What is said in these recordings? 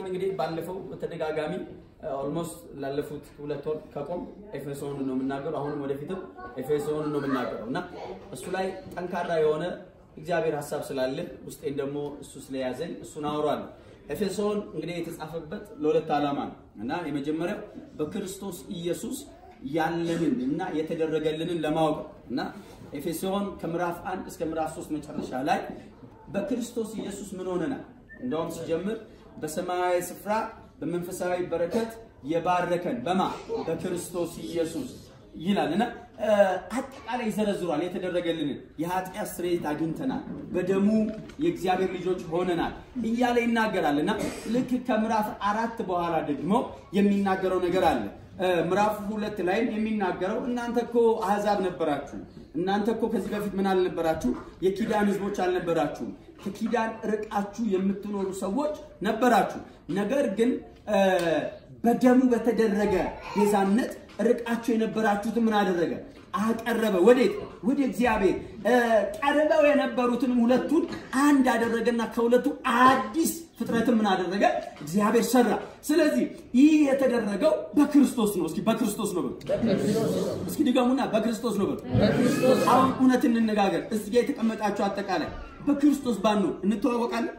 መጽሐፍን እንግዲህ ባለፈው በተደጋጋሚ ኦልሞስት ላለፉት ሁለት ወር ከቆም ኤፌሶን ነው የምናገረው። አሁንም ወደፊትም ኤፌሶን ነው የምናገረው እና እሱ ላይ ጠንካራ የሆነ እግዚአብሔር ሀሳብ ስላለ ውስጤን ደግሞ እሱ ስለያዘኝ እሱን አወራለሁ። ኤፌሶን እንግዲህ የተጻፈበት ለሁለት ዓላማ ነው እና የመጀመሪያው በክርስቶስ ኢየሱስ ያለንን እና የተደረገልንን ለማወቅ ነው እና ኤፌሶን ከምዕራፍ አንድ እስከ ምዕራፍ ሶስት መጨረሻ ላይ በክርስቶስ ኢየሱስ ምን ሆነናል? እንደውም ሲጀምር በሰማያዊ ስፍራ በመንፈሳዊ በረከት የባረከን በማ በክርስቶስ ኢየሱስ ይላል እና አጠቃላይ ይዘረዝሯል። የተደረገልንን የኃጢአት ስርየት አግኝተናል፣ በደሙ የእግዚአብሔር ልጆች ሆነናል እያለ ይናገራል እና ልክ ከምዕራፍ አራት በኋላ ደግሞ የሚናገረው ነገር አለ። ምዕራፍ ሁለት ላይም የሚናገረው እናንተ እኮ አህዛብ ነበራችሁ፣ እናንተ እኮ ከዚህ በፊት ምን አልነበራችሁ? የኪዳን ህዝቦች አልነበራችሁም። ከኪዳን ርቃችሁ የምትኖሩ ሰዎች ነበራችሁ። ነገር ግን በደሙ በተደረገ ቤዛነት ርቃችሁ የነበራችሁትን ምን አደረገ? አቀረበ። ወዴት? ወደ እግዚአብሔር። ቀርበው የነበሩትንም ሁለቱን አንድ አደረገና ከሁለቱ አዲስ ፍጥረትን ምን አደረገ? እግዚአብሔር ሰራ። ስለዚህ ይህ የተደረገው በክርስቶስ ነው። እስኪ በክርስቶስ ነው በሉ። እስኪ ድገሙና በክርስቶስ ነው በሉ። አሁን እውነት እንነጋገር። እዚህ ጋር የተቀመጣችሁ አጠቃላይ በክርስቶስ ባንኖር እንተዋወቃለን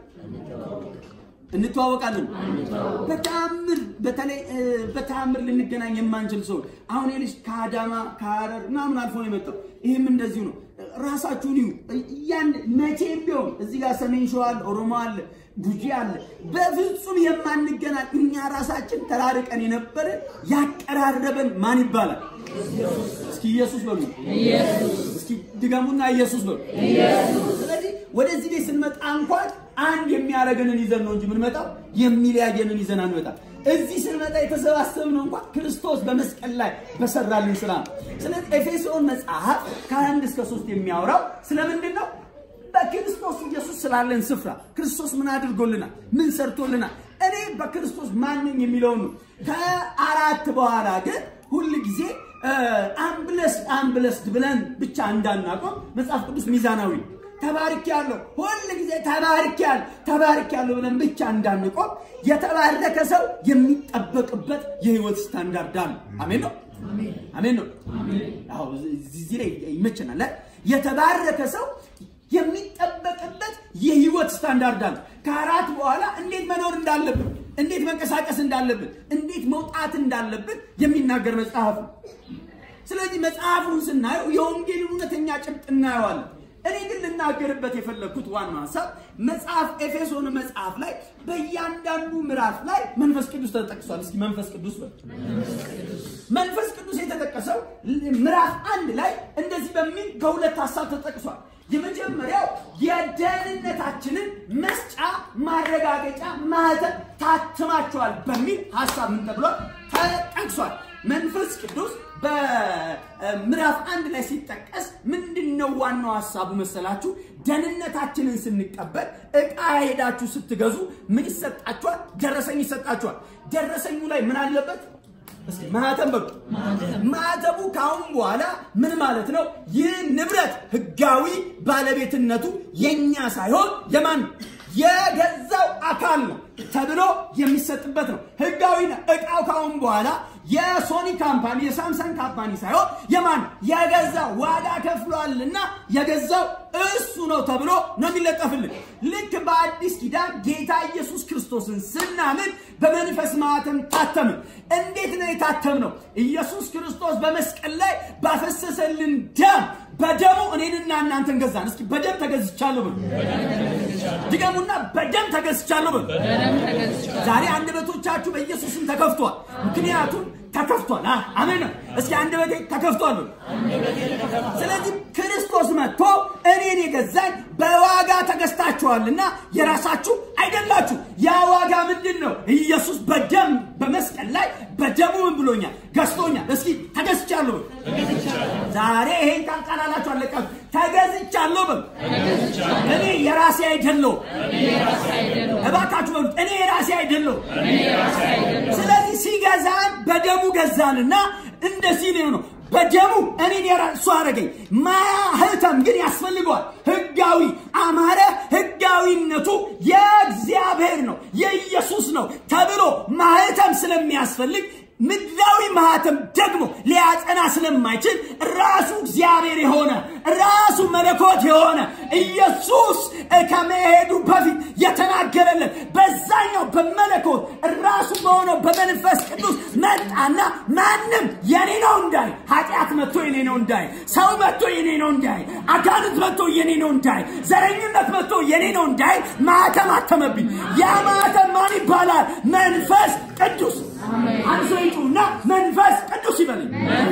እንተዋወቃለን። በተአምር በተለይ በተአምር ልንገናኝ የማንችል ሰው አሁን ልጅ ከአዳማ ከሀረር ምናምን አልፎ ነው የመጣው። ይህም እንደዚሁ ነው። ራሳችሁን ይዩ። ያን መቼም ቢሆን እዚህ ጋር ሰሜን ሸዋ አለ፣ ኦሮሞ አለ፣ ጉጂ አለ። በፍጹም የማንገናኝ እኛ ራሳችን ተራርቀን የነበረን ያቀራረበን ማን ይባላል? እስኪ ኢየሱስ በሉ። እስኪ ድገሙና ኢየሱስ በሉ። ስለዚህ ወደዚህ ቤት ስንመጣ እንኳን አንድ የሚያደርገንን ይዘን ነው እንጂ የምንመጣው የሚለያየንን ይዘን አንመጣም። እዚህ ስንመጣ የተሰባሰብነው እንኳን ክርስቶስ በመስቀል ላይ በሰራልን ስራ ነው። ስለዚህ ኤፌሶን መጽሐፍ ከአንድ እስከ ሶስት የሚያወራው ስለምንድን ነው? በክርስቶስ ኢየሱስ ስላለን ስፍራ ክርስቶስ ምን አድርጎልናል? ምን ሰርቶልናል? እኔ በክርስቶስ ማንኝ የሚለውን ነው። ከአራት በኋላ ግን ሁል ጊዜ አምብለስድ አምብለስድ ብለን ብቻ እንዳናቆም መጽሐፍ ቅዱስ ሚዛናዊ ነው። ተባርክ ያለው ሁል ጊዜ ተባርክ ያለ ተባርክ ያለው ብለን ብቻ እንዳንቆም የተባረከ ሰው የሚጠበቅበት የህይወት ስታንዳርድ አለ። አሜን ነው፣ አሜን ነው። አዎ እዚህ ላይ ይመቸናል። የተባረከ ሰው የሚጠበቅበት የህይወት ስታንዳርድ አለ። ከአራት በኋላ እንዴት መኖር እንዳለብን፣ እንዴት መንቀሳቀስ እንዳለብን፣ እንዴት መውጣት እንዳለብን የሚናገር መጽሐፍ ነው። ስለዚህ መጽሐፉን ስናየው የወንጌልን እውነተኛ ጭብጥ እናየዋለን። እኔ ግን ልናገርበት የፈለግኩት ዋናው ሀሳብ መጽሐፍ ኤፌሶን መጽሐፍ ላይ በእያንዳንዱ ምዕራፍ ላይ መንፈስ ቅዱስ ተጠቅሷል። እስኪ መንፈስ ቅዱስ በል። መንፈስ ቅዱስ የተጠቀሰው ምዕራፍ አንድ ላይ እንደዚህ በሚል ከሁለት ሀሳብ ተጠቅሷል። የመጀመሪያው የደህንነታችንን መስጫ ማረጋገጫ ማህተም ታትማቸዋል በሚል ሀሳብ ምን ተብሏል? ተጠቅሷል። መንፈስ ቅዱስ በምዕራፍ አንድ ላይ ሲጠቀስ ምንድን ነው ዋናው ሀሳቡ መሰላችሁ? ደህንነታችንን ስንቀበል እቃ ሄዳችሁ ስትገዙ ምን ይሰጣችኋል? ደረሰኝ ይሰጣችኋል። ደረሰኙ ላይ ምን አለበት? እስኪ ማህተም በሉ። ማህተሙ ከአሁን በኋላ ምን ማለት ነው? ይህ ንብረት ህጋዊ ባለቤትነቱ የኛ ሳይሆን የማን የገዛው አካል ነው ተብሎ የሚሰጥበት ነው። ህጋዊ ነው። እቃው ካሁን በኋላ የሶኒ ካምፓኒ የሳምሰንግ ካምፓኒ ሳይሆን የማን የገዛ ዋጋ ከፍሏልና የገዛው እሱ ነው ተብሎ ነው የሚለጠፍልን። ልክ በአዲስ ኪዳን ጌታ ኢየሱስ ክርስቶስን ስናምን በመንፈስ ማህተም ታተምን። እንዴት ነው የታተም ነው? ኢየሱስ ክርስቶስ በመስቀል ላይ ባፈሰሰልን ደም በደሙ እኔንና እናንተን ገዛን። እስኪ በደም ተገዝቻለሁ ብሎ ድገሙና፣ በደም ተገዝቻለሁ ብሎ ዛሬ አንደበቶቻችሁ በኢየሱስም ተከፍቷል። ምክንያቱም ተከፍቷል። አሜን ነው። እስኪ አንደበቴ ተከፍቷል ብሎ ስለዚህ ክርስቶስ መጥቶ እኔን የገዛኝ በዋጋ ተገዝታችኋልና የራሳችሁ አይደላችሁ። ያ ዋጋ ምንድን ነው? ኢየሱስ በደም በመስቀል ላይ በደሙ ምን ብሎኛል? ገዝቶኛል። እስኪ ተገዝቻለሁ በሉ። ዛሬ ይሄን ቃል ቃላላችሁ አለቃችሁ። ተገዝቻለሁ በሉ። እኔ የራሴ አይደለሁም። እባካችሁ በሉት፣ እኔ የራሴ አይደለሁም። ስለዚህ ሲገዛን በደሙ ገዛንና እንደዚህ ነው ነው በደሙ እኔን የራሱ አረገኝ። ማህተም ግን ያስፈልገዋል። ህጋዊ አማረ። ህጋዊነቱ የእግዚአብሔር ነው፣ የኢየሱስ ነው ስለሚያስፈልግ ምድራዊ ማህተም ደግሞ ሊያጸና ስለማይችል ራሱ እግዚአብሔር የሆነ ራሱ መለኮት የሆነ ኢየሱስ ከመሄዱ በፊት የተናገረለን በዛኛው በመለኮት ራሱ በሆነው በመንፈስ ቅዱስ መጣና ማንም የኔ ነው እንዳይ፣ ኃጢአት መጥቶ የኔ ነው እንዳይ፣ ሰው መጥቶ የኔ ነው እንዳይ፣ አጋንንት መጥቶ የኔ ነው እንዳይ፣ ዘረኝነት መጥቶ የኔ ነው እንዳይ ማህተም አተመብኝ። ያ ማህተም ማን ይባላል? መንፈስ ቅዱስ። አንሶ ይጩና መንፈስ ቅዱስ ይበልኝ።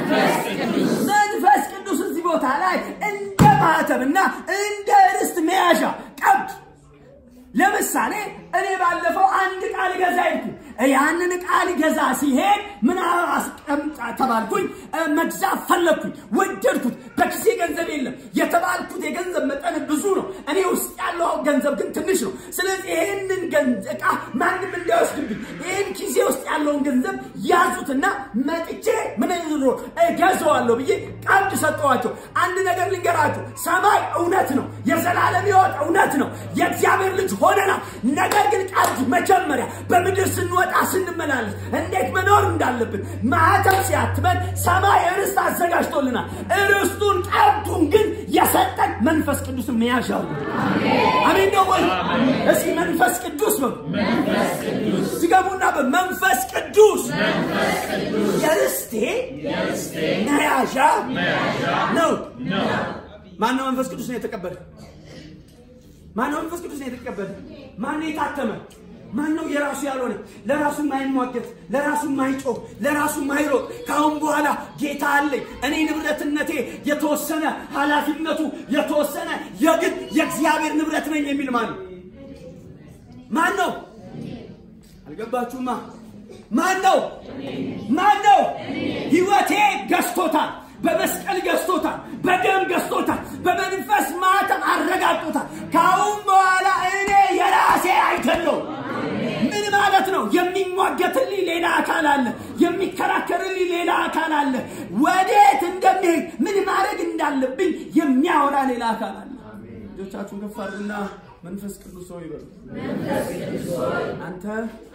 መንፈስ ቅዱስ እዚህ ቦታ ላይ እንደ ማህተምና እንደ ርስት መያዣ ቀብድ ለምሳሌ እኔ ባለፈው አንድ ቃል ገዛ ሄድኩ። ያንን ቃል ገዛ ሲሄድ ምን አስቀምጣ ተባልኩኝ። መግዛት ፈለግኩኝ፣ ወደድኩት። በኪሴ ገንዘብ የለም። የተባልኩት የገንዘብ መጠን ብዙ ነው። እኔ ውስጥ ያለው ገንዘብ ግን ትንሽ ነው። ስለዚህ ይህንን እቃ ማንም እንዳይወስድብኝ ይህን ኪሴ ውስጥ ያለውን ገንዘብ ያዙትና መጥቼ ምን ገዘዋለሁ ብዬ ቀብድ ሰጠዋቸው። አንድ ነገር ልንገራችሁ፣ ሰማይ እውነት ነው። የዘላለም ሕይወት እውነት ነው። የእግዚአብሔር ልጅ ሆነናል። ነገር ግን ቀብድ መጀመሪያ በምድር ስንወጣ ስንመላለስ እንዴት መኖር እንዳለብን ማህተም ሲያትመን ሰማይ ርስት አዘጋጅቶልናል። ርስቱን ቀብዱን ግን የሰጠን መንፈስ ቅዱስን መያዣው አሜን ነው ወይ? እስኪ መንፈስ ቅዱስ በሉ ሲገቡና በመንፈስ ቅዱስ የርስቴ መያዣ ነው። ማነው መንፈስ ቅዱስ ነው የተቀበለ? ማነው መንፈስ ቅዱስ ነው የተቀበለ? ማነው የታተመ? ማነው የራሱ ያልሆነ ለራሱ ማይሟገት ለራሱ ማይጮህ ለራሱ ማይሮጥ ከአሁን በኋላ ጌታ አለኝ እኔ ንብረትነቴ የተወሰነ ኃላፊነቱ የተወሰነ የግድ የእግዚአብሔር ንብረት ነኝ የሚል ማን ነው? ማን ነው? አልገባችሁማ? ማን ነው? ማን ነው? ህይወቴ ገዝቶታል። በመስቀል ገዝቶታል። በደም ገዝቶታል። በመንፈስ ማተም አረጋግጦታል። ከአሁን በኋላ እኔ የራሴ አይደለሁም። ምን ማለት ነው? የሚሟገትልኝ ሌላ አካል አለ። የሚከራከርልኝ ሌላ አካል አለ። ወዴት እንደሚሄድ ምን ማድረግ እንዳለብኝ የሚያወራ ሌላ አካል አለ። ልጆቻችሁን ከፍ አድርጉና መንፈስ ቅዱስ ሆይ ይበሉ። አንተ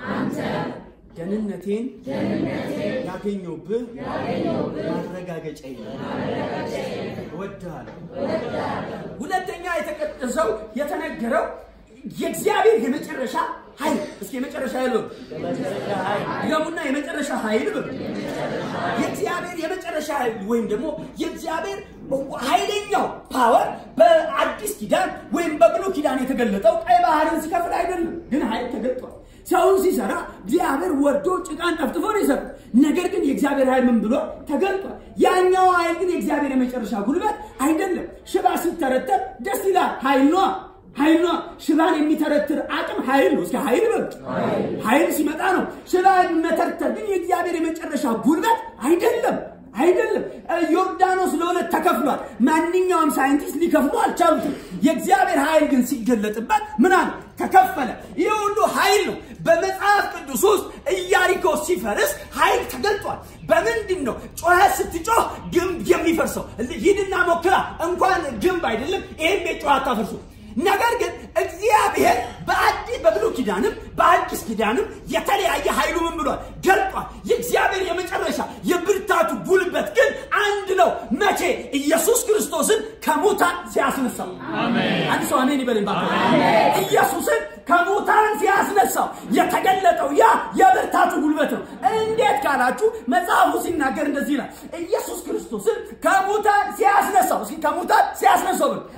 ደህንነቴን ያገኘሁብህ ማረጋገጫ እወድሃለሁ። ሁለተኛ የተቀደሰው የተነገረው የእግዚአብሔር የመጨረሻ ኃይል እስኪ የመጨረሻ ኃይል በሉ ይገቡና የመጨረሻ ኃይል በሉ የእግዚአብሔር የመጨረሻ ኃይል ወይም ደግሞ የእግዚአብሔር ኃይለኛው ፓወር በአዲስ ኪዳን ወይም በብሉይ ኪዳን የተገለጠው ቀይ ባህርን ሲከፍል አይደለም፣ ግን ኃይል ተገልጧል። ሰውን ሲሰራ እግዚአብሔር ወርዶ ጭቃን ጠፍጥፎ ነው የሰራው። ነገር ግን የእግዚአብሔር ኃይል ምን ብሎ ተገልጧል። ያኛው ኃይል ግን የእግዚአብሔር የመጨረሻ ጉልበት አይደለም። ሽባ ሲተረተር ደስ ይላል፣ ኃይል ነዋ ኃይል ነው። ሽባን የሚተረትር አቅም ኃይል ነው። እስኪ ኃይል በሉ። ኃይል ሲመጣ ነው። ሽባን መተርተር ግን የእግዚአብሔር የመጨረሻ ጉልበት አይደለም አይደለም። ዮርዳኖስ ለሁለት ተከፍሏል። ማንኛውም ሳይንቲስት ሊከፍሉ አልቻሉትም። የእግዚአብሔር ኃይል ግን ሲገለጥበት ምን አለ? ተከፈለ። ይህ ሁሉ ኃይል ነው። በመጽሐፍ ቅዱስ ውስጥ ኢያሪኮ ሲፈርስ ኃይል ተገልጧል። በምንድን ነው? ጮኸት ስትጮህ ግንብ የሚፈርሰው? ሂድና ሞክራ። እንኳን ግንብ አይደለም ይህም ቤት ጮኸት አታፈርሱ። ነገር ግን እግዚአብሔር በአዲስ በብሉይ ኪዳንም በአዲስ ኪዳንም የተለያየ ኃይሉ ምን ብሏል ገልጧል። የእግዚአብሔር የመጨረሻ የብርታቱ ጉልበት ግን አንድ ነው። መቼ? ኢየሱስ ክርስቶስን ከሙታን ሲያስነሳው። አንድ ሰው አሜን ይበልን። ኢየሱስን ከሙታን ሲያስነሳው የተገለጠው ያ የብርታቱ ጉልበት ነው። እንዴት ካላችሁ መጽሐፉ ሲናገር እንደዚህ ይላል። ኢየሱስ ክርስቶስን ከሙታን ሲያስነሳው እስኪ ከሙታን ሲያስነሳው ብል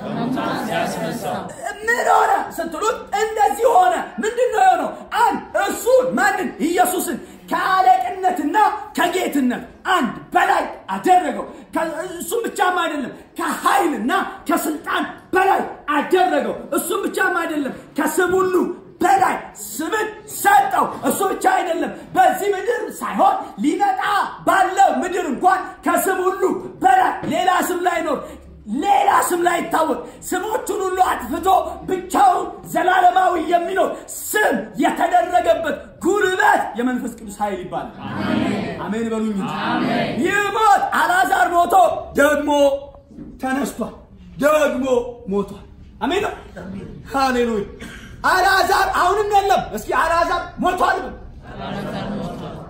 ምን ሆነ ስትሉት እንደዚህ ሆነ። ምንድን ነው የሆነው? አንድ እሱን ማንን? ኢየሱስን ከአለቅነትና ከጌትነት አንድ በላይ አደረገው። እሱም ብቻም አይደለም ከኃይልና ከስልጣን በላይ አደረገው። እሱም ብቻም አይደለም ከስም ሁሉ በላይ ስምን ሰጠው። እሱ ብቻ አይደለም፣ በዚህ ምድር ሳይሆን ሊመጣ ባለው ምድር እንኳን ከስም ሁሉ በላይ ሌላ ስም ላይኖር ሌላ ስም ላይ ይታወቅ ስሞቹን ሁሉ አጥፍቶ ብቻውን ዘላለማዊ የሚኖር ስም የተደረገበት ጉልበት የመንፈስ ቅዱስ ኃይል ይባላል። አሜን በሉኝ። ይህ ሞት አልዓዛር ሞቶ ደግሞ ተነስቷል፣ ደግሞ ሞቷል። አሜን ነው። ሃሌሉያ። አልዓዛር አሁንም የለም። እስኪ አልዓዛር ሞቷል።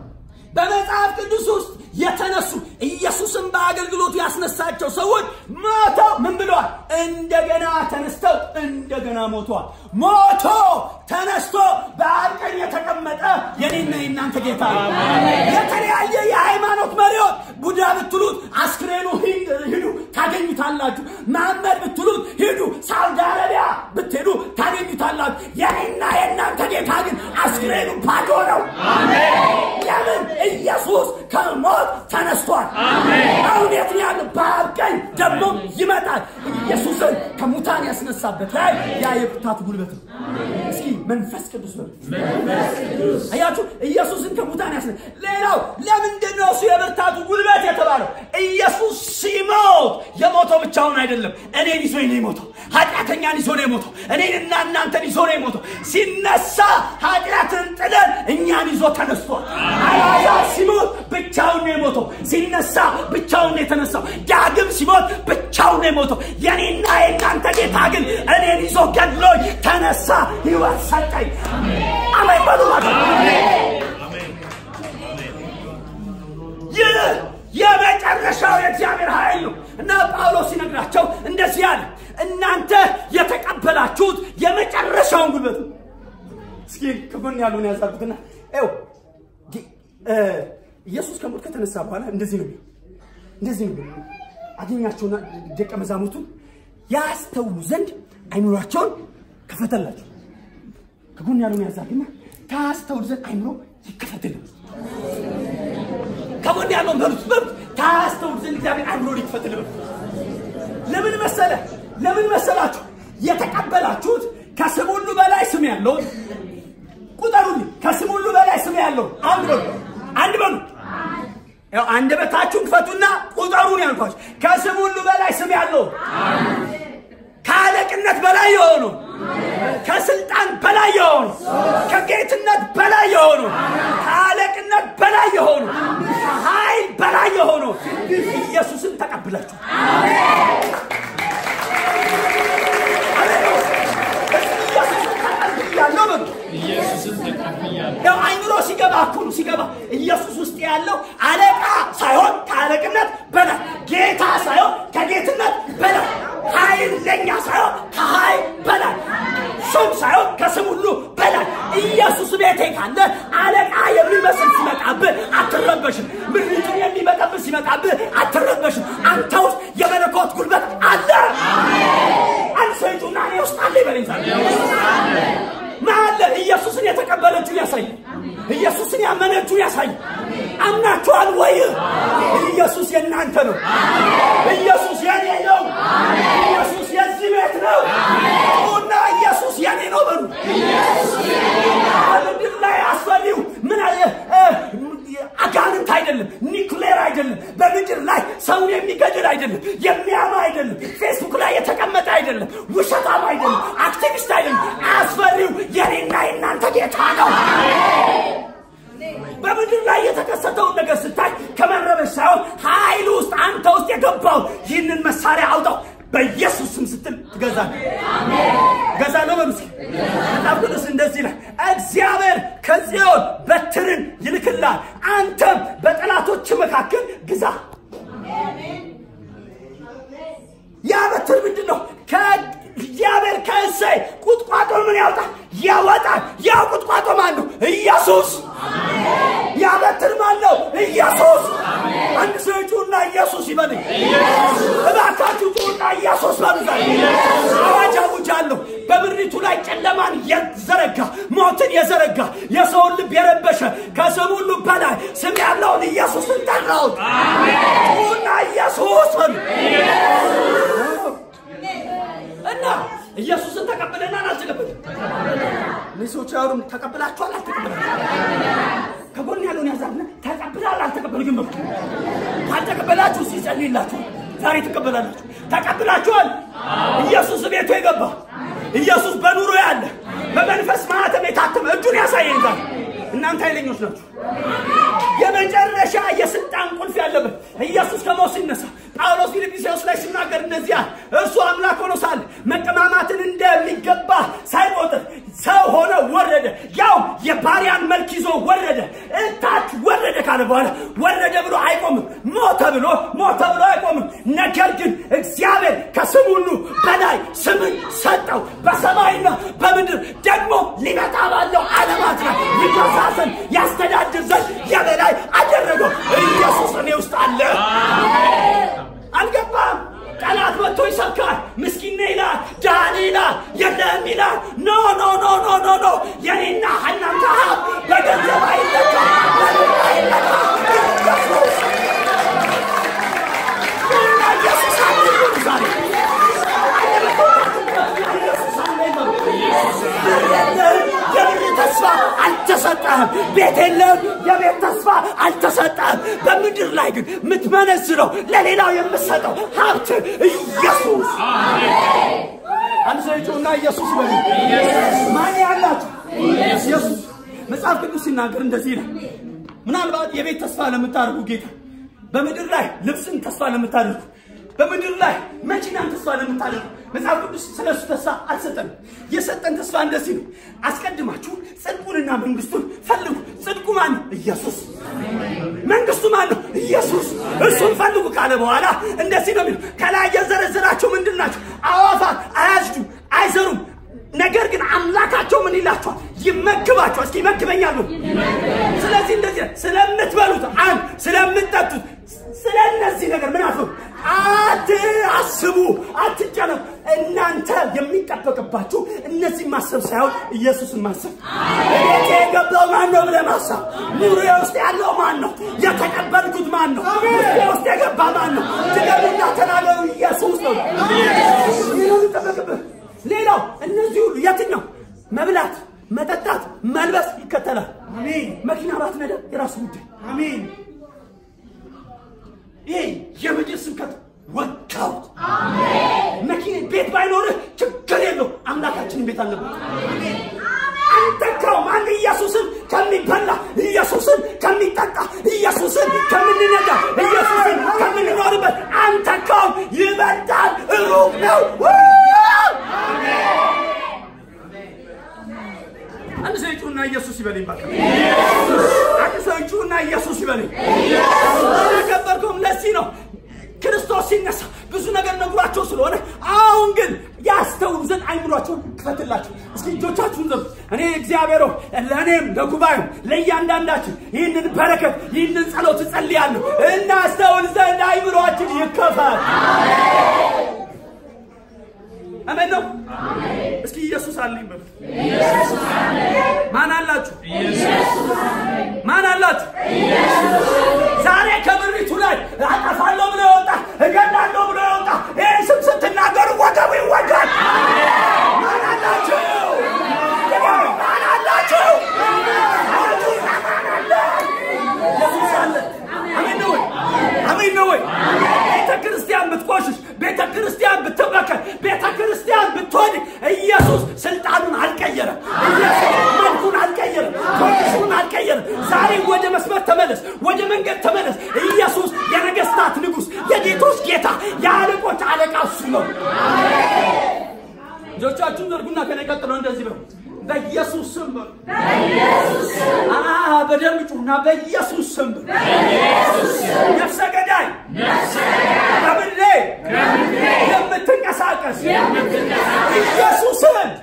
ያስነሳቸው ሰዎች ሞተው ምን ብለዋል? እንደገና ተነስተው እንደገና ሞተዋል። ሞቶ ተነስቶ በአብ ቀኝ የተቀመጠ የኔና የእናንተ ጌታ ነው። የተለያየ የሃይማኖት መሪዎች ቡዳ ብትሉት አስክሬኑ ሂዱ ታገኙታላችሁ። መሐመድ ብትሉት ሂዱ ሳውዲ አረቢያ ብትሄዱ ታገኙታላችሁ። የኔና የእናንተ ጌታ ግን አስክሬኑ ባዶ ነው። ለምን? ኢየሱስ ከሞት ተነስቷል። አሁን የት ነው ያለው? በአብ ቀኝ ደግሞ ይመጣል። ኢየሱስን ከሙታን ያስነሳበት ላይ ያ የብርታቱ ጉልበት ነው። እስኪ መንፈስ ቅዱስ ነው። አያችሁ፣ ኢየሱስን ከሙታን ያስነ ሌላው ለምንድን ነው እሱ የብርታቱ ጉልበት የተባለው? ኢየሱስ ሲሞት የሞተው ብቻውን አይደለም። እኔን ይዞ ነው የሞተው። ኃጢአተኛን ይዞ ነው የሞተው። እኔንና እናንተን ይዞ ነው የሞተው። ሲነሳ ኃጢአትን ጥለን እኛን ይዞ ተነስቷል። አያ ሲሞት ብቻውን ነው የሞተው። ሲነሳ ብቻውን ነው የተነሳው። ዳግም ሲሞት ብቻውን ነው የሞተው። የኔና የእናንተ ጌታ ግን እኔን ይዞ ገድሎኝ ተነሳ፣ ህይወት ሰጠኝ። አሜን በሉ ማለት ይህ የመጨረሻው የእግዚአብሔር ኃይል ነው እና ጳውሎስ ሲነግራቸው እንደዚህ አለ፣ እናንተ የተቀበላችሁት የመጨረሻውን ጉልበት ነው። እስኪ ከጎን ያሉን ያዛርጉትና ው ኢየሱስ ከሞት ከተነሳ በኋላ እንደዚህ ነው እንደዚህ ነው አገኛቸውና ደቀ መዛሙርቱን ያስተውሉ ዘንድ አይምሯቸውን ከፈተላቸው። ከጎን ያሉን ያዛርግና ታስተውሉ ዘንድ አይምሮ ይከፈትልን። ከጎን ያለውን በሉት በሉት ታስተውሉ ዘንድ እግዚአብሔር አይምሮ ይክፈትልን። ለምን መሰለ ለምን መሰላችሁ? የተቀበላችሁት ከስም ሁሉ በላይ ስም ያለውን ቁጠሩልኝ። ከስም ሁሉ በላይ ስም ያለውን አንድ በሉ አንድ በሉ ያው አንደበታችሁን ክፈቱና ቁጠሩን ያልኳችሁ። ከስም ሁሉ በላይ ስም ያለው ከአለቅነት በላይ የሆኑ ከስልጣን በላይ የሆኑ ከጌትነት በላይ የሆኑ ከአለቅነት በላይ የሆኑ ከኃይል በላይ የሆኑ ኢየሱስን ተቀብላችሁ ያለው በሉ ያው አይምሮ ሲገባ እኮ ነው ሲገባ ኢየሱስ ውስጥ ያለው አለቃ ሳይሆን ከአለቅነት በላይ ጌታ ሳይሆን ከጌትነት በላይ ኃይለኛ ሳይሆን ከኃይል በላይ ስም ሳይሆን ከስም ሁሉ በላይ ኢየሱስ ቤቴ ካለ አለቃ የሚመስል ሲመጣብህ አትረበሽም። ምሪቱን የሚመጣብህ ሲመጣብህ አትረበሽም። አንተ ውስጥ የመለኮት ጉልበት አለ። አንድ ሰው ሂዱና እኔ ውስጥ አለ ይበለኝ ዛሬ ማለ ኢየሱስን የተቀበለችው ያሳይ። ኢየሱስን ያመነችው ያሳይ። አምናችኋል ወይ? ኢየሱስ የእናንተ ነው። ኢየሱስ የኔ ነው። ኢየሱስ የዚህ ቤት ነው። እና ኢየሱስ የኔ ነው በሉ። በምድር ላይ አስፈሪው ምን አለ? አጋንንት አይደለም፣ ኒውክሌር አይደለም፣ በምድር ላይ ሰውን የሚገድል አይደለም፣ የሚያማ አይደለም፣ ፌስቡክ ላይ የተቀመጠ አይደለም፣ ውሸታም አይደለም፣ አክቲቪስት አይደለም። አስፈሪው የኔና የእናንተ ጌታ ነው። በምድር ላይ የተከሰተውን ነገር ስታይ ከመረበሽ ሳይሆን ኃይል ውስጥ አንተ ውስጥ የገባው ይህንን መሳሪያ አውጣው በኢየሱስ ስም ስትል ትገዛለህ። ገዛለሁ በሉ እስኪ። መጽሐፍ ቅዱስ እንደዚህ ይላል፣ እግዚአብሔር ከጽዮን በትርን ይልክልሃል፣ አንተም በጠላቶች መካከል ግዛ። ያ በትር ምንድን ነው? እግዚአብሔር ከእሴይ ቁጥቋጦ ምን ያወጣል? ያወጣል። ያ ቁጥቋጦ ማን ነው? ኢየሱስ። ያ በትር ማን ነው? ኢየሱስ። አንድ ሰው ጩና ኢየሱስ ይበልኝ። እባካችሁ ጩና ኢየሱስ በሉ። አዋጅ አውጃለሁ። በምድሪቱ ላይ ጨለማን የዘረጋ ሞትን የዘረጋ የሰውን ልብ የረበሸ ከስም ሁሉ በላይ ስም ያለውን ኢየሱስን ጠራሁት። ጩና ኢየሱስ በሉ። እና ኢየሱስን ተቀብለናል አልተቀበልን? እነዚህ ሰዎች ያወሩም ተቀብላችኋል አልተቀበላችኋል? ከጎን ያለውን ያዛልና ተቀብላል አልተቀበል ግን በሉ። ካልተቀበላችሁ ሲጸልይላችሁ ዛሬ ትቀበላላችሁ። ተቀብላችኋል። ኢየሱስ ቤቱ የገባ ኢየሱስ በኑሮ ያለ በመንፈስ ማህተም የታተመ እጁን ያሳየን ዛሬ። እናንተ ኃይለኞች ናችሁ። የመጨረሻ የስልጣን ቁልፍ ያለበት ኢየሱስ ከሞት ሲነሳ ጳውሎስ ፊልጵስዩስ ላይ ሲናገር እንደዚያ እርሱ አምላክ ሆኖ ሳለ መቀማማትን እንደሚገባ ሳይቆጥር ሰው ሆነ ወረደ። ያው የባሪያን መልክ ይዞ ወረደ፣ እታች ወረደ ካለ በኋላ ወረደ ብሎ አይቆምም። ሞተ ብሎ ሞተ ብሎ አይቆምም። ነገር ግን እግዚአብሔር ከስም ሁሉ በላይ ስምን ሰጠው፣ በሰማይና በምድር ደግሞ ሊመጣ ባለው ዓለማት ላይ ይገዛ ዘንድ ያስተዳድር ዘንድ የበላይ አደረገው። ኢየሱስ እኔ ውስጥ አለ። አልገባም። ጠላት መጥቶ ይሰብካል። ምስኪን ነህ ይላል፣ ድሃ ነህ ይላል፣ የለህም ይላል። ኖ ኖ ኖ ኖ ኖ ኖ የኔና እናንተ ሀብት በገንዘብ አይለካ፣ በብር አይለካ። ኢየሱስ እና ኢየሱስ አለ ይሁን ዛሬ የብር ተስፋ አልተሰጠህም። ቤት የለህም፣ የቤት ተስፋ አልተሰጠህም። በምድር ላይ ግን የምትመነዝረው ለሌላው የምትሰጠው ሀብት ኢየሱስ አንድ ሰው ይጩና ኢየሱስ በሉ። ማን ያላችሁ ኢየሱስ። መጽሐፍ ቅዱስ ሲናገር እንደዚህ ነው። ምናልባት የቤት ተስፋ ለምታደርጉ ጌታ በምድር ላይ ልብስን ተስፋ ለምታደርጉ በምድር ላይ መኪናን ተስፋ ለምታደርጉ መጽሐፍ ቅዱስ ስለ እሱ ተስፋ አልሰጠንም። የሰጠን ተስፋ እንደዚህ ነው። አስቀድማችሁ ጽድቁንና መንግስቱን ፈልጉ። ጽድቁ ማን ነው? ኢየሱስ። መንግስቱ ማን ነው? ኢየሱስ። እሱን ፈልጉ ካለ በኋላ እንደዚህ ነው የሚለው። ከላይ የዘረዘራቸው ምንድን ናቸው? አዋፋት አያጭዱም፣ አይዘሩም። ነገር ግን አምላካቸው ምን ይላቸዋል? ይመግባቸዋል። እስኪ ይመግበኛል በሉ። ስለዚህ እንደዚህ ስለምትበሉት አንድ ስለምትጠጡት ስለ እነዚህ ነገር ምን አትበሉ፣ አትአስቡ፣ አትጨነቁ። እናንተ የሚጠበቅባችሁ እነዚህ ማሰብ ሳይሆን ኢየሱስን ማሰብ። ቤቴ የገባው ማን ነው ብለህ ማሰብ። ኑሮዬ ውስጥ ያለው ማን ነው? የተቀበልኩት ማን ነው? ውስጤ ውስጥ የገባ ማን ነው? ትገቡና ተናገሩ፣ ኢየሱስ ነው። ይህ ነው የሚጠበቅብህ። ሌላው እነዚህ ሁሉ የትን ነው? መብላት፣ መጠጣት፣ መልበስ ይከተላል። አሜን መኪና ባትነዳ የራሱ ጉዳይ። አሜን ይሄ የምድር ስብከት ወጋውት። መኪና ቤት ባይኖርህ ችግር የለው፣ አምላካችንን ቤት አለበት። አንተካውም አንድ ኢየሱስን ከሚበላ ኢየሱስን ከሚጠጣ ኢየሱስን ከምንነዳ ኢየሱስን ከምንኖርበት አንተካውም ይበልጣል፣ ሩቅ ነው። አንድ ሰው ይጩና ኢየሱስ ይበለኝ ባካ። አንድ ሰው ይጩና ኢየሱስ ይበለኝ። ያከበርከውም ለዚህ ነው። ክርስቶስ ሲነሳ ብዙ ነገር ነግሯቸው ስለሆነ አሁን ግን ያስተውሉ ዘንድ አይምሯቸውን ክፈትላቸው። እስኪ እጆቻችሁን ዘሩ። እኔ እግዚአብሔር ሆይ ለእኔም ለጉባኤው ለእያንዳንዳችን ይህንን በረከት ይህንን ጸሎት እጸልያለሁ። እናስተውል ዘንድ አይምሯችን ይከፈል። አሜን ነው። እስኪ ኢየሱስ አለኝ በሉ። ማን አላችሁ? ማን አላችሁ? ዛሬ ከምድሪቱ ላይ አጠፋለሁ ብሎ የወጣ እገላለሁ ብሎ የወጣ ይህ ስም ስትናገሩ ወገቡ ይወጋል። ማን አላችሁ? ማን አላችሁ? አላችሁና ማን አለ? ኢየሱስ አለ። አሜን ነው ወይ? አሜን ነው ወይ? ቤተ ክርስቲያን ብትቆሽሽ፣ ቤተ ክርስቲያን ብትበከል፣ ቤተ ክርስቲያን ብትወድቅ ኢየሱስ ስልጣኑን አልቀየረም። ኢየሱስ መልኩን አልቀየረም። ኮንዲሽኑን አልቀየረም። ዛሬ ወደ መስመር ተመለስ፣ ወደ መንገድ ተመለስ። ኢየሱስ የነገስታት ንጉሥ፣ የጌቶች ጌታ፣ የአለቆች አለቃ እሱ ነው። እጆቻችሁን ዘርጉና ከኔ ቀጥሎ እንደዚህ በሉ። በኢየሱስ ስም በሉ። አ በደንብ ጩና በኢየሱስ ስም በሉ። ነፍሰ ገዳይ በምድሬ የምትንቀሳቀስ ኢየሱስን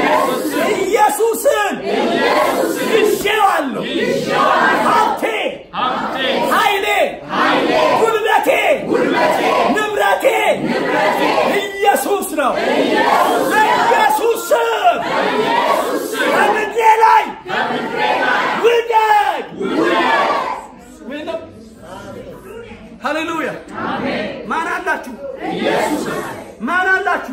ኢየሱስን ይዤዋለሁ። ሀብቴ ኃይሌ ጉልበቴ ንብረቴ ኢየሱስ ነው። በኢየሱስ ስም ከምድሬ ላይ ውደቅ። ሃሌሉያ! ማን አላችሁ? ማን አላችሁ?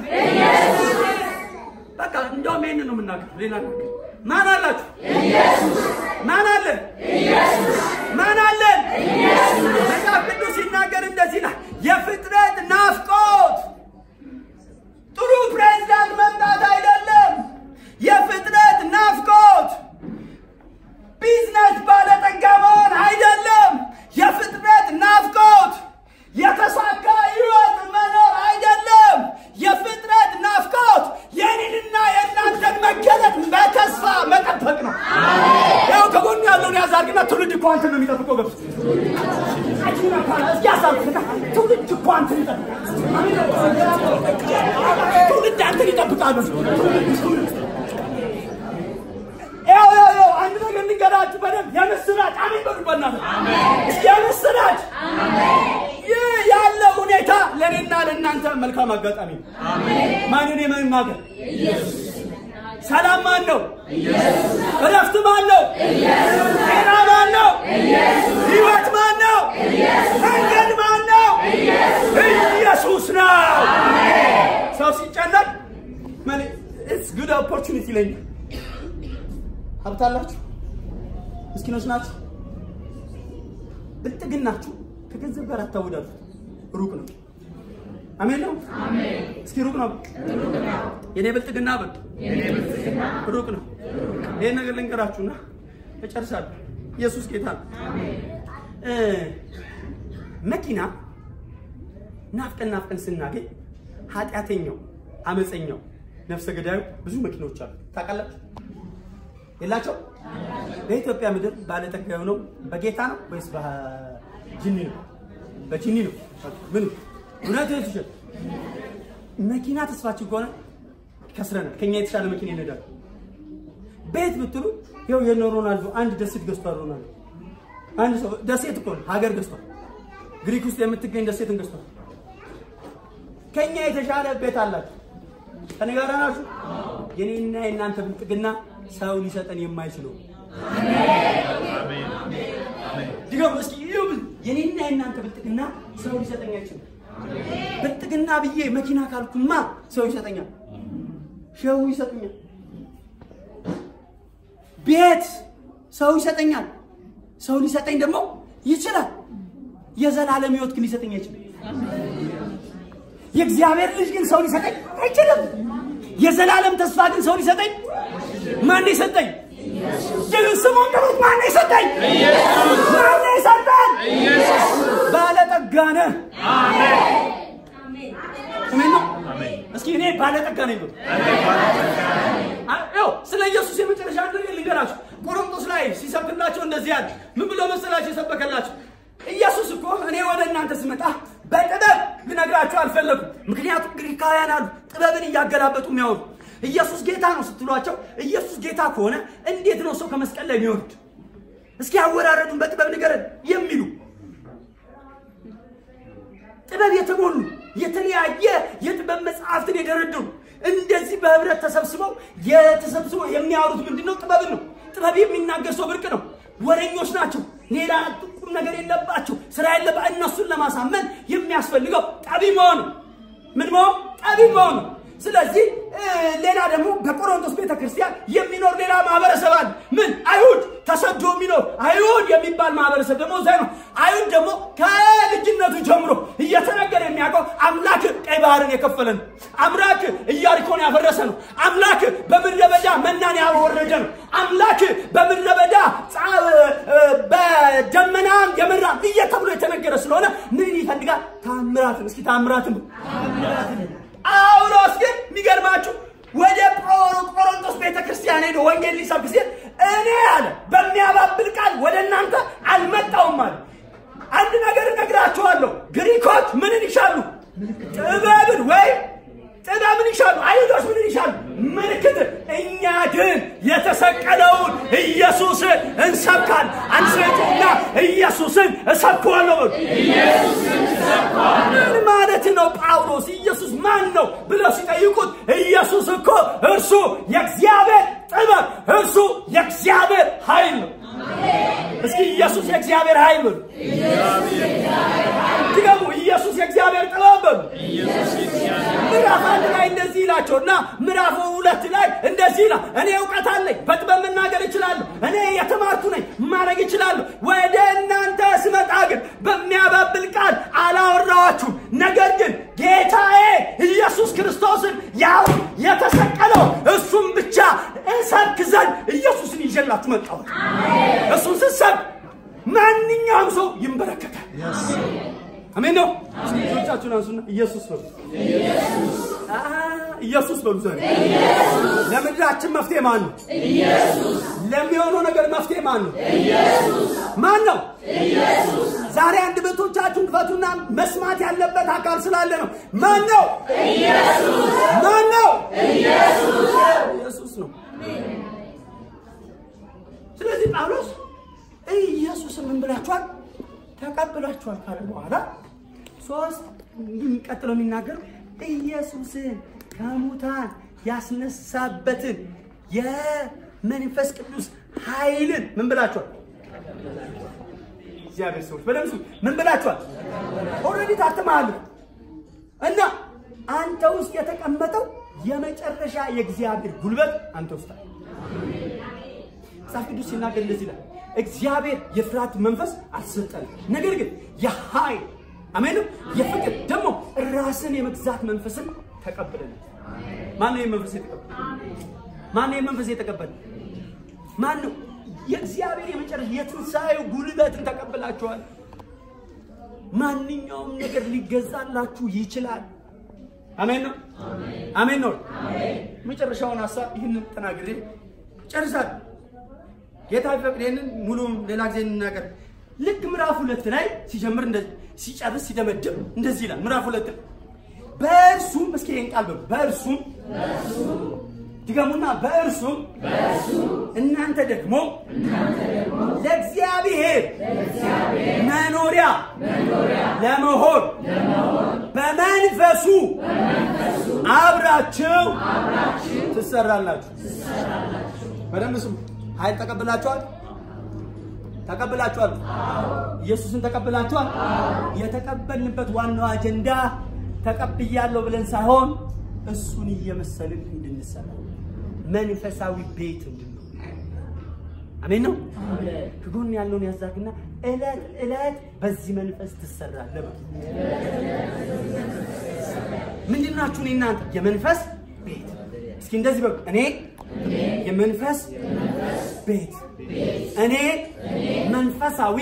በቃ እንደውም ይህን ነው የምናገር፣ ሌላ ነገር ማን አላችሁ? ማን አለን? ማን አለን? መጽሐፍ ቅዱስ ሲናገር እንደዚህ ይላል፣ የፍጥረት ናፍቆት ጥሩ ፕሬዝዳንት መምጣት አይደለም። የፍጥረት ናፍቆት ቢዝነስ ባለጠጋ መሆን አይደለም። የፍጥረት ናፍቆት የተሳካ ህይወት መኖር አይደለም። የፍጥረት ናፍቆት የኔንና የእናንተን መገለጥ በተስፋ መጠበቅ ነው። ያው ከጎን ያለው ያለውን ያዝ አድርግና ትውልድ እኮ አንተን ነው የሚጠብቀው። ገብቶ አጅና ካላ እስኪ ያሳብቅና ትውልድ እኮ አንተን ይጠብቃል። ትውልድ አንተን ይጠብቃሉ። ያው ያው ያው አንድ ነገር ልንገራችሁ በደንብ የምስራች አሜን በሉ በእናትህ እስኪ የምስራች ይህ ያለ ሁኔታ ለእኔና ለእናንተ መልካም አጋጣሚ ነው። ማንን የመናገር ሰላም ማን ነው? እረፍት ማን ነው? ጤና ማን ነው? ህይወት ማን ነው? መንገድ ማን ነው? ኢየሱስ ነው። ሰው ሲጨነቅ ኢትስ ጉድ ኦፖርቹኒቲ ይለኛል። ሀብት አላችሁ፣ ምስኪኖች ናችሁ፣ ብልጥግናችሁ ከገንዘብ ጋር አታወዳዱት። ሩቅ ነው። አሜን ነው። እስኪ ሩቅ ነው። የኔ ብልጥግና በል ሩቅ ነው። ይህን ነገር ልንገራችሁና እጨርሳለሁ። ኢየሱስ ጌታ ነው። እ መኪና ናፍቀን ናፍቀን ስናገኝ ኃጢአተኛው፣ አመፀኛው፣ ነፍሰ ገዳዩ ብዙ መኪኖች አሉ። ታውቃላችሁ? የላቸው በኢትዮጵያ ምድር ባለጠጋ የሆነው በጌታ ነው ወይስ በጅኒ ነው? በጅኒ ነው። ምን እውነት ትችል መኪና ተስፋችን ከሆነ ከስረናል። ከኛ የተሻለ መኪና ይነዳል። ቤት ብትሉ ይኸው የነ ሮናልዶ አንድ ደሴት ገዝቷል። ሮናልዶ አንድ ሰው ደሴት እኮ ነው ሀገር ገዝቷል። ግሪክ ውስጥ የምትገኝ ደሴትን ገዝቷል። ከኛ የተሻለ ቤት አላቸው። ከኔ ጋር ናችሁ። የኔና የእናንተ ብልጥግና ሰው ሊሰጠን የማይችለው ድገሙ እስኪ ይኸው የኔና የእናንተ ብልጥግና ሰው ሊሰጠኝ አይችልም። ብልጥግና ብዬ መኪና ካልኩማ ሰው ይሰጠኛል፣ ሸው ይሰጡኛል፣ ቤት ሰው ይሰጠኛል። ሰው ሊሰጠኝ ደግሞ ይችላል። የዘላለም ሕይወት ግን ሊሰጠኝ አይችልም። የእግዚአብሔር ልጅ ግን ሰው ሊሰጠኝ አይችልም። የዘላለም ተስፋ ግን ሰው ሊሰጠኝ ማን የሰጠኝ? ግን ስሙን ጥሩት። ማን የሰጠኝ? ማን የሰጠን? ባለጠጋ ነህ። አሜን ነው። እስኪ እኔ ባለጠጋ ነኝ ብሎ ይኸው ስለ ኢየሱስ የመጨረሻ አንድ ነገር ልንገራችሁ። ቆሮንቶስ ላይ ሲሰብክላቸው እንደዚህ ያለ ምን ብሎ መሰላቸው የሰበከላቸው? ኢየሱስ እኮ እኔ ወደ እናንተ ስመጣ በጥበብ ልነግራችሁ አልፈለኩም። ምክንያቱም ግሪካውያን አሉ ጥበብን እያገላበጡ የሚያወሩ ኢየሱስ ጌታ ነው ስትሏቸው ኢየሱስ ጌታ ከሆነ እንዴት ነው ሰው ከመስቀል ላይ የሚወርድ? እስኪ አወራረዱን በጥበብ ንገረን የሚሉ ጥበብ የተሞሉ የተለያየ የጥበብ መጽሐፍትን የደረደሩ እንደዚህ በህብረት ተሰብስበው የተሰብስበው የሚያወሩት ምንድን ነው? ጥበብን ነው። ጥበብ የሚናገር ሰው ብርቅ ነው። ወረኞች ናቸው። ሌላ ቁም ነገር የለባቸው። ስራ የለባ እነሱን ለማሳመን የሚያስፈልገው ጠቢብ መሆን ነው። ምን መሆን? ጠቢብ መሆን ነው። ስለዚህ ሌላ ደግሞ በቆሮንቶስ ቤተክርስቲያን የሚኖር ሌላ ማህበረሰብ አለ። ምን? አይሁድ ተሰዶ የሚኖር አይሁድ የሚባል ማህበረሰብ ደግሞ እዛ ነው። አይሁድ ደግሞ ከልጅነቱ ጀምሮ እየተነገረ የሚያውቀው አምላክ ቀይ ባህርን የከፈለ ነው። አምላክ ኢያሪኮን ያፈረሰ ነው። አምላክ በምድረ በዳ መናን ያወረደ ነው። አምላክ በምድረ በዳ በደመናም የመራ እየተብሎ የተነገረ ስለሆነ ምን ይፈልጋል? ታምራትን። እስኪ ታምራትን ጳውሎስ ግን የሚገርማችሁ ወደ ቆሮንቶስ ቤተ ክርስቲያን ሄዶ ወንጌል ሊሰብክ ሲል እኔ አለ በሚያባብል ቃል ወደ እናንተ አልመጣውም አለ። አንድ ነገር እነግራችኋለሁ። ግሪኮች ምንን ይሻሉ? ጥበብን ወይም ጥበብን ይሻሉ። አይሁዶች ምንን ይሻሉ? ምልክት። እኛ ግን የተሰቀለውን ኢየሱስ እንሰብካል። አንስቱና ኢየሱስን እሰብከዋለሁ በሉ። ምን ማለት ነው? ጳውሎስ ኢየሱስ ማን ነው ብለው ሲጠይቁት ኢየሱስ እኮ እርሱ የእግዚአብሔር ጥበብ፣ እርሱ የእግዚአብሔር ኃይል ነው። እስኪ ኢየሱስ የእግዚአብሔር ኃይል በሉ። ድገሙ። ኢየሱስ የእግዚአብሔር ጥበብ በሉ። ምዕራፍ አንድ ላይ እንደዚህ ይላቸው እና ምዕራፍ ሁለት ላይ እንደዚህ ይላል። እኔ እውቀት አለኝ፣ በጥበብ መናገር እችላለሁ፣ እኔ የተማርኩ ነኝ፣ ማድረግ እችላለሁ። ወደ እናንተ ስመጣ ግን በሚያባብል ቃል አላወራኋችሁም። ነገር ግን ጌታዬ ኢየሱስ ክርስቶስን ያው የተሰቀለው እሱም ብቻ እሰብክ ዘንድ ኢየሱስን ይዤላችሁ መጣሁ። እሱን ስትሰብክ ማንኛውም ሰው ይንበረከካል። አሜን ነው። ልጆቻችሁን አንሱና ኢየሱስ በሉ። ኢየሱስ በሉ። ዛሬ ለምድራችን መፍትሄ ማን ነው? ለሚሆነው ነገር መፍትሄ ማን ነው? ማን ነው? ዛሬ አንድ ቤቶቻችሁን ክፈቱና መስማት ያለበት አካል ስላለ ነው። ማን ነው? ማን ነው? ኢየሱስ ነው። ስለዚህ ጳውሎስ ኢየሱስን ምን ብላችኋል? ተቀብላችኋል ካለ በኋላ ሶስት ቀጥሎ የሚናገር ኢየሱስን ከሙታን ያስነሳበትን የመንፈስ ቅዱስ ኃይልን ምን ብላችኋል? እግዚአብሔር ሰዎች በደምሱ ምን ብላችኋል? ኦልሬዲ ታትመሃል እና አንተ ውስጥ የተቀመጠው የመጨረሻ የእግዚአብሔር ጉልበት አንተ ውስጥ አለ። መጽሐፍ ቅዱስ ሲናገር እንደዚህ ይላል፣ እግዚአብሔር የፍርሃት መንፈስ አልሰጠንም፣ ነገር ግን የኃይል አሜን፣ የፍቅር ደግሞ ራስን የመግዛት መንፈስን ተቀብለናል። ማን ነው መንፈስ የተቀበለ? ማን ነው መንፈስ የተቀበለ? ማን ነው? የእግዚአብሔር የመጨረሻ የትንሣኤው ጉልበትን ተቀብላችኋል። ማንኛውም ነገር ሊገዛላችሁ ይችላል። አሜን ነው። አሜን ነው። መጨረሻውን ሀሳብ ይህንን ተናግሬ ጨርሳለሁ። ጌታ ቢፈቅድ ይህንን ሙሉም ሌላ ጊዜ እንናገር። ልክ ምዕራፍ ሁለት ላይ ሲጀምር እንደዚህ ሲጨርስ ሲደመድም እንደዚህ ይላል። ምዕራፍ ሁለት ላይ በእርሱም እስኪ ይህን ቃል በሉ በእርሱም ድገሙና በእርሱም እናንተ ደግሞ ለእግዚአብሔር መኖሪያ ለመሆን በመንፈሱ አብራችሁ ትሰራላችሁ። በደንብ ስሙ። ኃይል ተቀብላችኋል። ተቀብላችኋል። ኢየሱስን ተቀብላችኋል። የተቀበልንበት ዋናው አጀንዳ ተቀብያለሁ ብለን ሳይሆን እሱን እየመሰልን እንድንሰራ መንፈሳዊ ቤት እንድንሆን። አሜን ነው። ከጎን ያለውን ያዛግና እለት እለት በዚህ መንፈስ ትሰራለህ። ምንድን ናችሁ? እኔ እናንተ የመንፈስ ቤት። እስኪ እንደዚህ በሉ። እኔ የመንፈስ ቤት እኔ መንፈሳዊ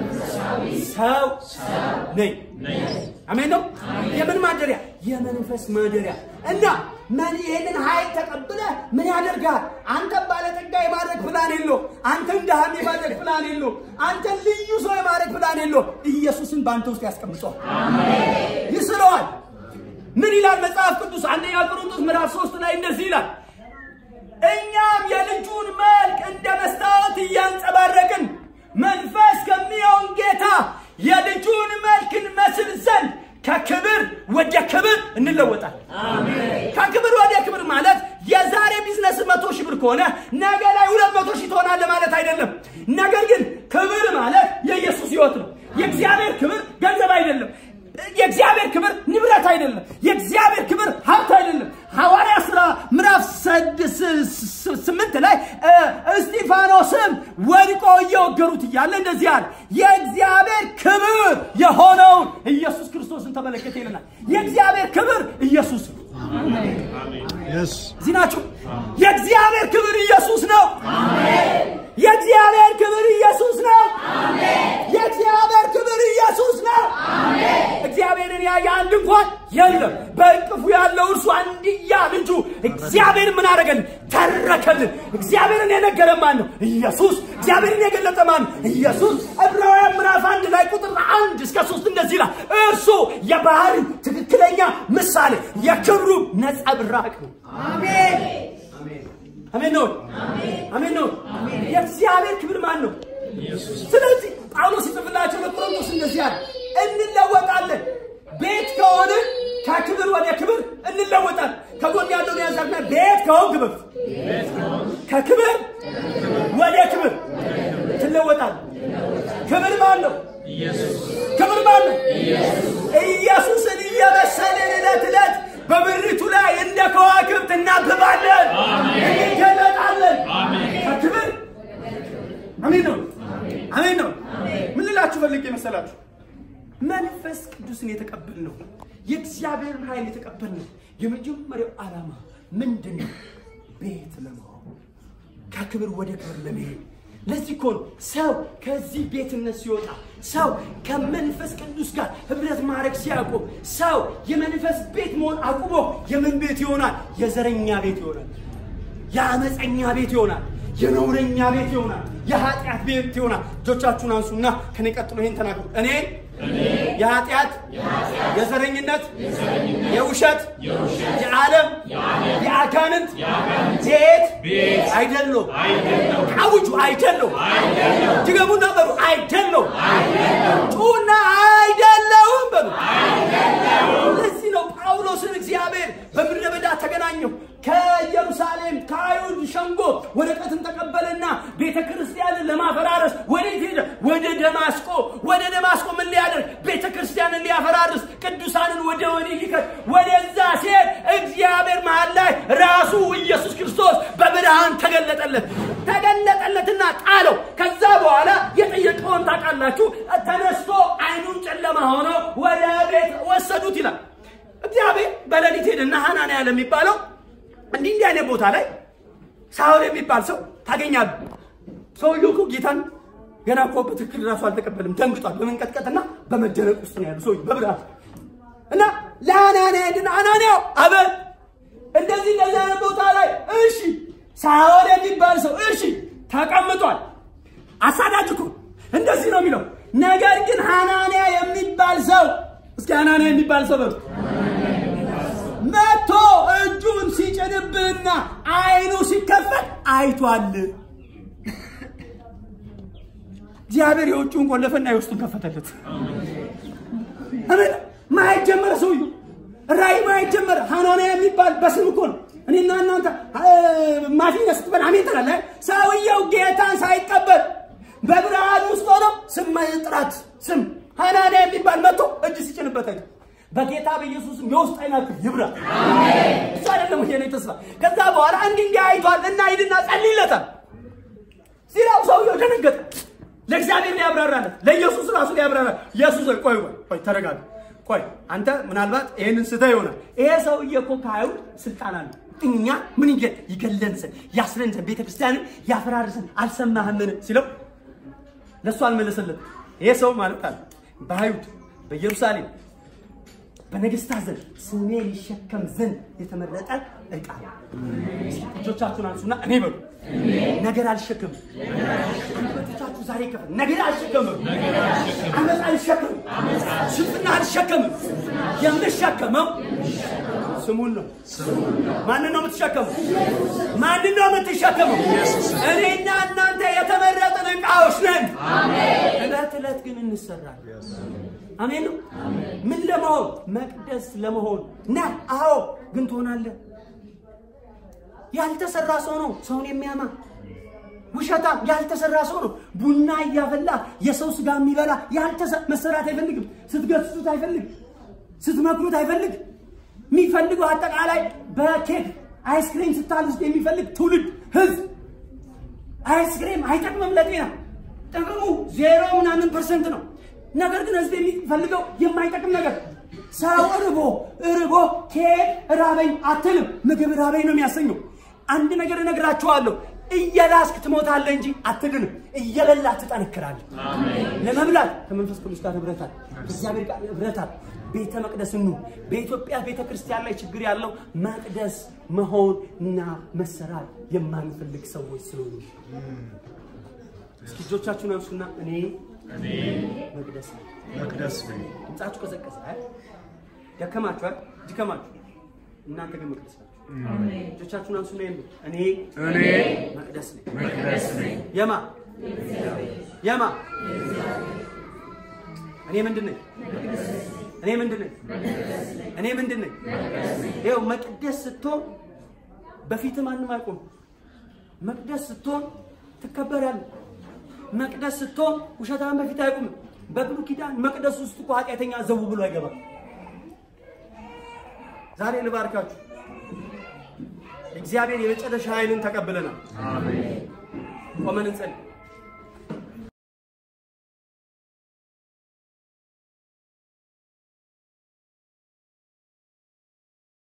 ሰው ነኝ። አሜን ነው። የምን ማደሪያ? የመንፈስ ማደሪያ እና ምን ይህንን ኃይል ተቀብለ ምን ያደርጋል? አንተ ባለጠጋ የማድረግ ፕላን የለው። አንተን ድሃም የማድረግ ፕላን የለው። አንተን ልዩ ሰው የማድረግ ፕላን የለው። ኢየሱስን በአንተ ውስጥ ያስቀምጠዋል፣ ይስለዋል። ምን ይላል መጽሐፍ ቅዱስ? አንደኛ ቆሮንቶስ ምዕራፍ ሶስት ላይ እንደዚህ ይላል እኛም የልጁን መልክ እንደ መስታወት እያንጸባረቅን መንፈስ ከሚሆን ጌታ የልጁን መልክ እንመስል ዘንድ ከክብር ወደ ክብር እንለወጣል። ከክብር ወደ ክብር ማለት የዛሬ ቢዝነስ መቶ ሺህ ብር ከሆነ ነገ ላይ ሁለት መቶ ሺህ ትሆናለህ ማለት አይደለም። ነገር ግን ክብር ማለት የኢየሱስ ሕይወት ነው። የእግዚአብሔር ክብር ገንዘብ አይደለም። የእግዚአብሔር ክብር ንብረት አይደለም። የእግዚአብሔር ክብር ሀብት አይደለም። ሐዋርያ ሥራ ምዕራፍ ስምንት ላይ እስጢፋኖስም ወድቆ እየወገሩት እያለ እንደዚህ አለ፣ የእግዚአብሔር ክብር የሆነውን ኢየሱስ ክርስቶስን ተመለከተ ይለናል። የእግዚአብሔር ክብር ኢየሱስ ነው። እዚህ ናችሁ። የእግዚአብሔር ክብር ኢየሱስ ነው። የእግዚአብሔር ክብር ኢየሱስ ነው። የእግዚአብሔር ክብር ኢየሱስ ነው። እግዚአብሔርን ያየ አንድ እንኳን የለም። በእቅፉ ያለው እርሱ አንድያ ልጁ እግዚአብሔር ምን አደረገልን? ተረከልን። እግዚአብሔርን የነገረ ማን ነው? ኢየሱስ። እግዚአብሔርን የገለጠ ማን ነው? ኢየሱስ። ዕብራውያን ምዕራፍ አንድ ላይ ቁጥር አንድ እስከ ሶስት እንደዚህ ይላል። እርሱ የባህሪ ትክክለኛ ምሳሌ የክብሩ ነጸብራቅ ነው። አሜን አሜን ነው። አሜን ነው። የእግዚአብሔር ክብር ማን ነው? ስለዚህ ጳውሎስ ይጽፍላቸው ለቆሮንቶስ እንደዚህ አለ፣ እንለወጣለን። ቤት ከሆንን ከክብር ወደ ክብር እንለወጣለን። ከጎን ያለውን ያዛግና ቤት ከሆን ክብር ከክብር ወደ ክብር ትለወጣል። ክብር ማን ነው? ክብር ማን ነው? ኢየሱስን እየመሰልን ዕለት ዕለት በምድሪቱ ላይ እንደ ከዋክብት እናብባለን፣ እንገለጣለን። ከክብር አሜን ነው። አሜን ነው። ምን ልላችሁ ፈልጌ መሰላችሁ? መንፈስ ቅዱስን የተቀበልነው የእግዚአብሔርን ኃይል የተቀበልነው የመጀመሪያው ዓላማ ምንድን ነው? ቤት ለመሆን ከክብር ወደ ክብር ለመሄድ። ለዚህ እኮ ነው ሰው ከዚህ ቤትነት ሲወጣ ሰው ከመንፈስ ቅዱስ ጋር ህብረት ማድረግ ሲያቆም ሰው የመንፈስ ቤት መሆን አቁሞ የምን ቤት ይሆናል? የዘረኛ ቤት ይሆናል። የአመፀኛ ቤት ይሆናል። የነውረኛ ቤት ይሆናል፣ የኃጢአት ቤት ይሆናል። እጆቻችሁን አንሱና ከኔ ቀጥሎ ይሄን ተናገሩ። እኔ የኃጢአት የዘረኝነት የውሸት የዓለም የአጋንንት ቤት አይደለም። አውጁ አይደለም። ድገሙና በሉ አይደለም። ጩና አይደለውም በሉ። ለዚህ ነው ጳውሎስን እግዚአብሔር በምድረ በዳ ተገናኘው። ከኢየሩሳሌም ከአይሁድ ሸንጎ ወረቀትን ተቀበለና ቤተ ክርስቲያንን ለማፈራረስ ወዴት ሄደ? ወደ ደማስቆ። ወደ ደማስቆ ምን ሊያደርግ? ቤተ ክርስቲያንን ሊያፈራርስ፣ ቅዱሳንን ወደ ወህኒ ሊከት። ወደዛ ሲሄድ እግዚአብሔር መሃል ላይ ራሱ ኢየሱስ ክርስቶስ በብርሃን ተገለጠለት። ተገለጠለትና ጣለው። ከዛ በኋላ የጠየቀውን ታውቃላችሁ። ተነስቶ አይኑን ጨለማ ሆኖ ወደ ቤት ወሰዱት ይላል። እግዚአብሔር በሌሊት ሄደና ሐናንያ ለሚባለው እንዲህ እንዲህ አይነት ቦታ ላይ ሳውል የሚባል ሰው ታገኛለህ። ሰውየው እኮ ጌታን ገና እኮ በትክክል ራሱ አልተቀበልም፣ ደንግጧል። በመንቀጥቀጥና በመደነቅ ውስጥ ነው ያሉ ሰው በብርሃን እና ለሐናንያ ሄድና ሐናንያው አበል እንደዚህ እንደዚህ አይነት ቦታ ላይ እሺ፣ ሳውል የሚባል ሰው እሺ ተቀምጧል። አሳዳጅ እኮ እንደዚህ ነው የሚለው። ነገር ግን ሐናንያ የሚባል ሰው እስኪ ሐናንያ የሚባል ሰው በሉ መጥቶ እጁን ሲጭንብህና አይኑ ሲከፈት አይቷል። እግዚአብሔር የውጭውን ቆለፈና የውስጡን ከፈተለት። አሜን። ማየት ጀመረ ሰውዬው። ራእይ ማየት ጀመረ። ሐናንያ የሚባል በስም እኮ ነው። እኔና እናንተ ማፊኛ ስትበል አሜን ትላለህ። ሰውየው ጌታን ሳይቀበል በብርሃን ውስጥ ሆኖ ስም ጥራት ስም ሐናንያ የሚባል መጥቶ እጅ ሲጭንበት አይቶ በጌታ በኢየሱስም የውስጥ አይናችሁ ይብራ። እሱ አይደለም ይሄ ነው ተስፋ። ከዛ በኋላ እንዲህ እንዲህ አይቷል እና ሂድና ጸልይለታል ሲለው ሰውየው ደነገጠ። ለእግዚአብሔር ሊያብራራለት ለኢየሱስ ራሱ ሊያብራራ ኢየሱስ ቆይ ቆይ ቆይ ተረጋጋ። ቆይ አንተ ምናልባት ይሄንን ስተህ ይሆናል። ይሄ ሰውዬ እኮ ከአይሁድ ስልጣን አለ። እኛ ምን ይገ ይገለን ዘንድ ያስረን ዘንድ ቤተክርስቲያንን ያፈራርሰን አልሰማህምን ሲለው ለእሱ አልመለሰለት። ይሄ ሰው ማለት አለ በአይሁድ በኢየሩሳሌም በነገስታት ዘንድ ስሜ ሊሸከም ዘንድ የተመረጠ ዕቃ ነው። እጆቻችሁን አንሱና እኔ በሉ ነገር አልሸከምም። እጆቻችሁ ዛሬ ከፈል ነገር አልሸከምም። አመፅ አልሸከምም። ሽፍና አልሸከምም። የምሸከመው ስሙን ነው። ማንን ነው የምትሸከመው? ማንን ነው የምትሸከመው? እኔና እናንተ የተመረጥን ዕቃዎች ነን። እለት እለት ግን እንሰራለን። አሜን ነው። ምን ለመሆን መቅደስ ለመሆን ና። አዎ ግን ትሆናለህ። ያልተሰራ ሰው ነው ሰውን የሚያማ ውሸታም ያልተሰራ ሰው ነው። ቡና እያፈላ የሰው ስጋ የሚበላ መሰራት አይፈልግም። ስትገስጹት አይፈልግ፣ ስትመክሩት አይፈልግ። የሚፈልገው አጠቃላይ በኬክ አይስክሬም ስታል ውስጥ የሚፈልግ ትውልድ ህዝብ። አይስክሬም አይጠቅምም ለጤና ጥቅሙ ዜሮ ምናምን ፐርሰንት ነው። ነገር ግን ህዝብ የሚፈልገው የማይጠቅም ነገር። ሰው ርቦ ርቦ ኬክ ራበኝ አትልም። ምግብ ራበኝ ነው የሚያሰኘው። አንድ ነገር እነግራችኋለሁ፣ እየላስክ ትሞታለህ እንጂ አትድንም። እየበላህ ትጠነክራለህ። ለመብላት ከመንፈስ ቅዱስ ጋር ህብረታል፣ ከእግዚአብሔር ጋር ህብረታል። ቤተ መቅደስ ኑ። በኢትዮጵያ ቤተ ክርስቲያን ላይ ችግር ያለው መቅደስ መሆን እና መሰራት የማንፈልግ ሰዎች ስለሆኑ እስኪ እጆቻችሁን አንሱና እኔ መቅደስ ነው። መቅደስ ነኝ። ድምጻችሁ ቀዘቀዘ። አይ ደከማችሁ አይደል? ድከማችሁ። እናንተ ግን መቅደስ ናችሁ። እጆቻችሁን አንሱና ይሉ እኔ እኔ መቅደስ ነኝ። መቅደስ ነኝ። የማ የማ እኔ ምንድን ነኝ? እኔ ምንድን ነኝ? እኔ ምንድን ነኝ? ይኸው መቅደስ ስትሆን በፊት ማንም አይቆም። መቅደስ ስትሆን ትከበራለህ። መቅደስ ስትሆን ውሸታም በፊት አይቆምም። በብሉይ ኪዳን መቅደስ ውስጥ እኮ ኃጢአተኛ ዘው ብሎ አይገባም። ዛሬ ልባርካችሁ። እግዚአብሔር የመጨረሻ ኃይልን ተቀብለናል። ቆመን እንጸልይ።